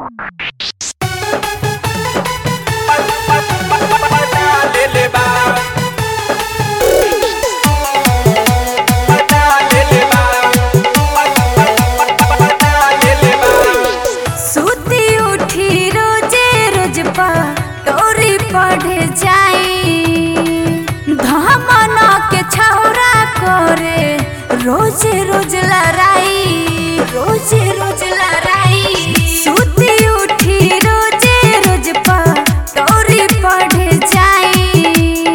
सुती उठी रोजे रोज पा टोरी पढ़े जाई धमना के छौरा करे रोजे रोज लड़ाई रोजे रोज लड़ाई सुती उठी रोजे रोज पा टोरी पढ़े जाई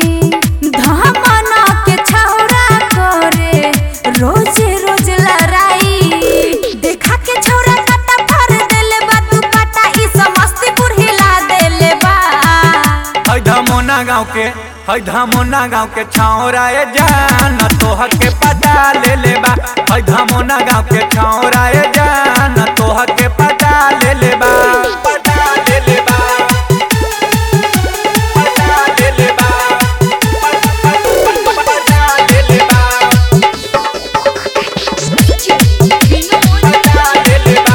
धमना के छौरा करे रोजे रोज लड़ाई देखा के छौरा कटा भर देले बा तू पटा ई समस्तीपुर हिला देले बा है धमोना गाँव के है धमोना गाँव के छौरा ए जान तोह के पता ले ले बा है धमोना गाँव के छौरा ए जान तोह के पता ले ले बा पता ले ले बा पता ले ले बा पता ले ले बा पता ले ले बा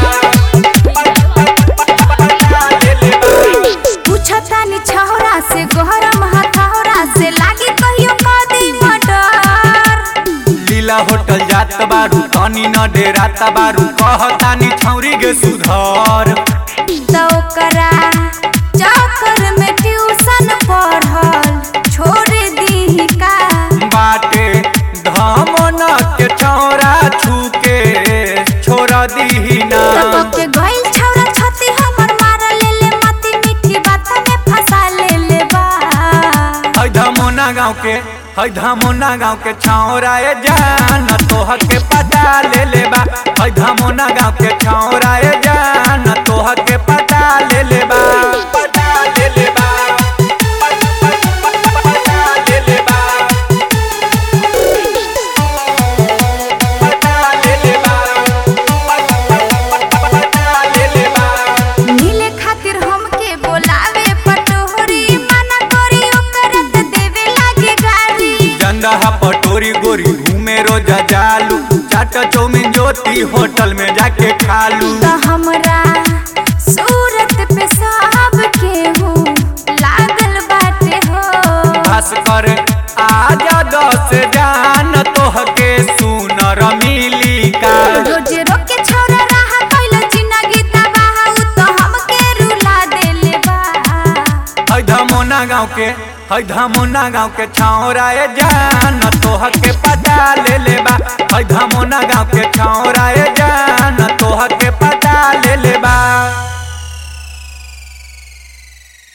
पता ले ले बा पूछता नि छौरा से गहरम हथौरा से लागी कहियो कदी मर्डर लीला होटल जात बारू तनी न डेरात बारू कहतानी छौरी गे सुधर तो ओकरा चक्कर में ट्यूशन पढ़ल छोड़ दी का बाटे धमन के छौरा छूके छोड़ दीही ना तब के गइल छौरा छती हमर मार ले ले मती मीठी बात में फंसा ले ले बा है धमोना गाँव के है धमोना गाँव के छौरा ए जान तोह के पता ले ले बा है धमोना गाँव के छौरा ए जान तोह के पता ले ले बा पता ले ले बा पता ले ले बा पता ले ले बा पता ले ले बा मिले खातिर हमके बोलावे पटोरी मना करी ओकरा त देवे लागे गाली जंदहा पटोरी गोरी घूमे रोजा जालू चाट चौमिन ज्योति होटल में जाके खालू त हमरा सूरत पे सब केहू लागल बाटे हो खास कर आजा दस जान तोहके सुनर मिली का रोज रोके छौरा रहा कैल जिंदगी तबाह उ त हमके रुला देले बा है धमोना गाँव के है धमोना गाँव के छौरा ए जान तोहके पता ले ले बा है धमोना गाँव के छौरा ए जान